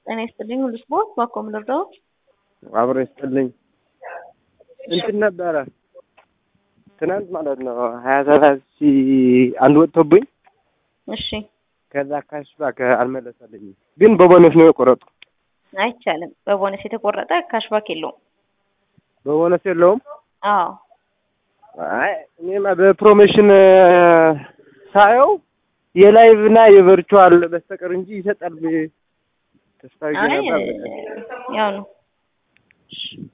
ጤና ይስጥልኝ ሁሉ ስፖርት ባኮም ልርዳው አብሮ ይስጥልኝ። እንትን ነበረ ትናንት ማለት ነው ሀያ ሰባት ሺህ አንድ ወጥቶብኝ እሺ ከዛ ካሽባክ አልመለሰልኝም፣ ግን በቦነስ ነው የቆረጡ። አይቻልም። በቦነስ የተቆረጠ ካሽባክ የለውም። በቦነስ የለውም። አዎ አይ እኔማ በፕሮሞሽን ሳየው የላይቭ እና የቨርቹዋል በስተቀር እንጂ ይሰጣል ተስፋ አይ ነበር። ያው ነው።